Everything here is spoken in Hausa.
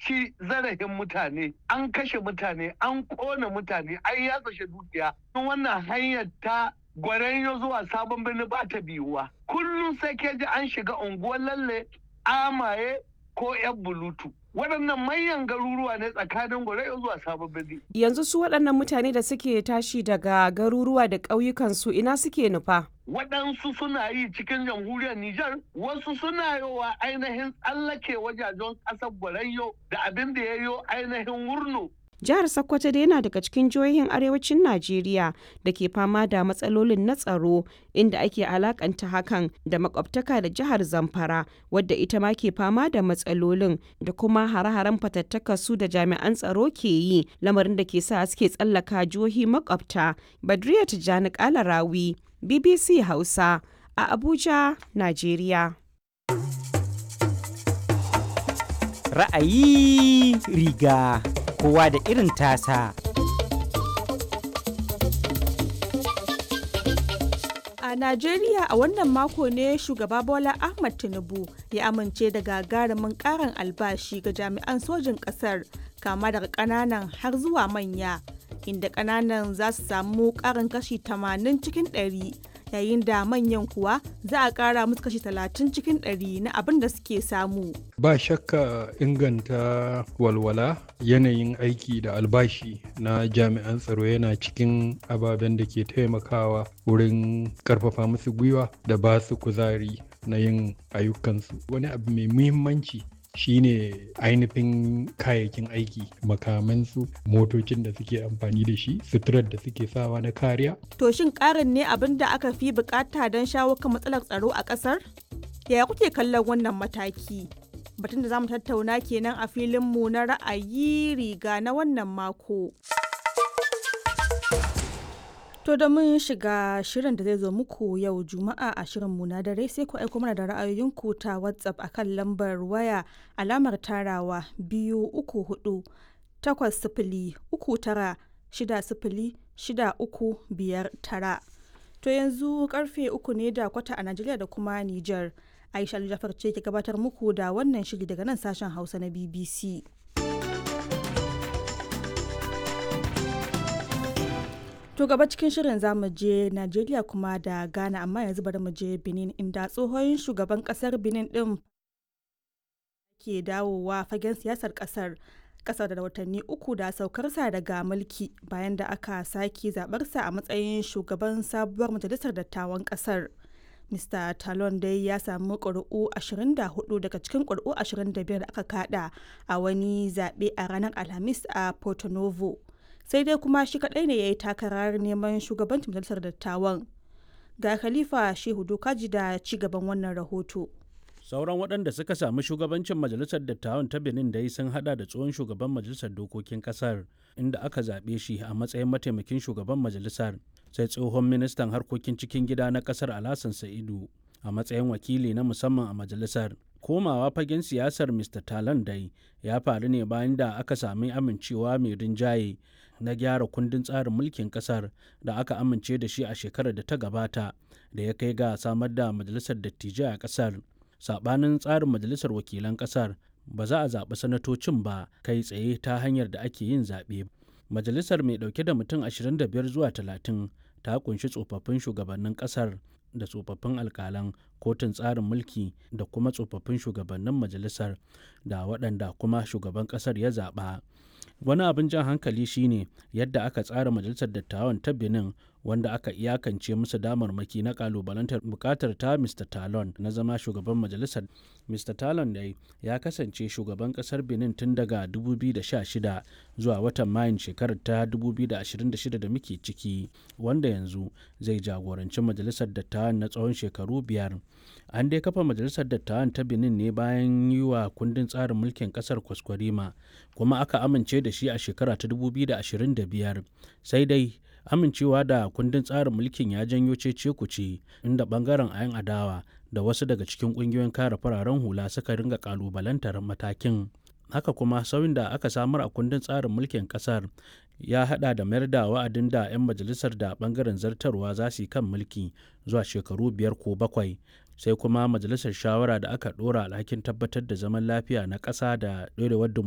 ci zarafin mutane an kashe mutane an kona mutane an yatsashe dukiya wannan hanyar ta gwaranyo zuwa sabon birni ba ta biyuwa kullum sai ke ji an shiga unguwar lalle amaye ko yan bulutu waɗannan manyan garuruwa ne tsakanin gwaranyo zuwa sabon birni yanzu su waɗannan mutane da suke tashi daga garuruwa da ƙauyukan su ina suke nufa waɗansu suna yi cikin jamhuriyar Nijar, wasu suna yi wa ainihin tsallake wajajen ƙasar Gwarayyo da abin da ya yi ainihin wurno. Jihar Sokoto dai yana daga cikin jihohin arewacin Najeriya da ke fama da matsalolin na tsaro inda ake alakanta hakan da makwabtaka da jihar Zamfara wadda ita ma ke fama da matsalolin da kuma hare-haren fatattaka su da jami'an tsaro ke yi lamarin da ke sa suke tsallaka jihohi makwabta. Badriya Tijjani Kalarawi BBC Hausa a Abuja, Najeriya. Ra'ayi riga kowa da irin tasa. A Najeriya a wannan mako ne shugaba Bola Ahmad Tinubu ya amince da gagarumin karin albashi ga jami'an sojin ƙasar kama daga ƙananan har zuwa manya. inda ƙananan za su samu ƙarin kashi 80 cikin 100 yayin da manyan kuwa za a ƙara musu kashi 30 cikin 100 na abin da suke samu. Ba shakka inganta walwala yanayin aiki da albashi na jami'an tsaro yana cikin ababen da ke taimakawa wurin ƙarfafa musu gwiwa da ba su kuzari na yin ayyukansu. Wani abu mai muhimmanci shine ainihin kayayyakin aiki makamansu motocin da suke amfani da shi suturar da suke sawa na kariya To shin ƙarin ne abin da aka fi bukata don shawo kan matsalar tsaro a ƙasar? Yaya kuke kallon wannan mataki? Batun da za mu tattauna kenan a filinmu na ra'ayi riga na wannan mako. To da mun shiga shirin da zai zo muku yau Juma'a a shirinmu na dare sai ku aiko mana da ra'ayoyinku ta WhatsApp akan lambar waya alamar tarawa biyu uku hudu takwas sifili uku tara shida sifili shida uku biyar tara. To yanzu karfe uku ne da kwata a Najeriya da kuma Nijar. Aisha Jafar ce ke gabatar muku da wannan shiri daga nan sashen Hausa na BBC. To gaba cikin shirin zamu je Najeriya kuma da Ghana amma yanzu bari mu je Benin inda tsohon shugaban kasar Benin din ke dawowa fagen siyasar kasar kasar da watanni uku da saukarsa daga mulki bayan da aka sake zabarsa a matsayin shugaban sabuwar majalisar dattawan kasar. Mr. Talon dai ya samu ƙuri'u 24 daga cikin ƙuri'u 25 da aka kada a wani zaɓe a ranar Alhamis a Porto Novo. sai dai kuma shi kadai ne ya yi takarar neman shugabancin majalisar dattawan ga khalifa shehu dokaji da ci gaban wannan rahoto sauran waɗanda suka sami shugabancin majalisar dattawan ta benin da sun hada da tsohon shugaban majalisar dokokin kasar inda aka zaɓe shi a matsayin mataimakin shugaban majalisar sai tsohon ministan harkokin cikin gida na kasar alhassan sa'idu a matsayin wakili na musamman a majalisar komawa fagen siyasar mr talan dai ya faru ne bayan da aka sami amincewa mai rinjaye na gyara kundin tsarin mulkin kasar da aka amince da shi a shekarar da ta gabata da ya kai ga samar da majalisar dattijai a kasar sabanin tsarin majalisar wakilan kasar ba za a zaɓi sanatocin ba kai tsaye ta hanyar da ake yin zaɓe majalisar mai ɗauke da mutum 25 zuwa 30 ta kunshi tsofaffin shugabannin kasar da tsofaffin alkalan kotun tsarin mulki da kuma tsofaffin shugabannin majalisar da waɗanda kuma shugaban ƙasar ya zaɓa wani abin jan hankali shine yadda aka tsara majalisar dattawan ta benin wanda aka iyakance musu damarmaki na kalubalantar bukatar ta mr talon na zama shugaban majalisar mr talon dai ya kasance shugaban kasar benin tun daga 2016 zuwa watan mayun shekarar ta 2026 da muke ciki wanda yanzu zai jagoranci majalisar dattawan na tsawon shekaru biyar an dai kafa majalisar dattawan ta benin ne bayan yi wa kundin tsarin mulkin kasar kwaskwarima kuma aka amince da shi a shekara ta 2025 sai dai amincewa da kundin tsarin mulkin ya janyo cece kuce inda bangaren ayan adawa da wasu daga cikin kungiyoyin kare fararen hula suka ringa kalubalantar matakin haka kuma sauyin da aka samar a kundin tsarin mulkin kasar ya hada da mayar da wa'adin da 'yan majalisar da bangaren zartarwa za su yi kan mulki zuwa shekaru biyar ko bakwai sai kuma majalisar shawara da aka dora alhakin tabbatar da zaman lafiya na ƙasa da ɗorewar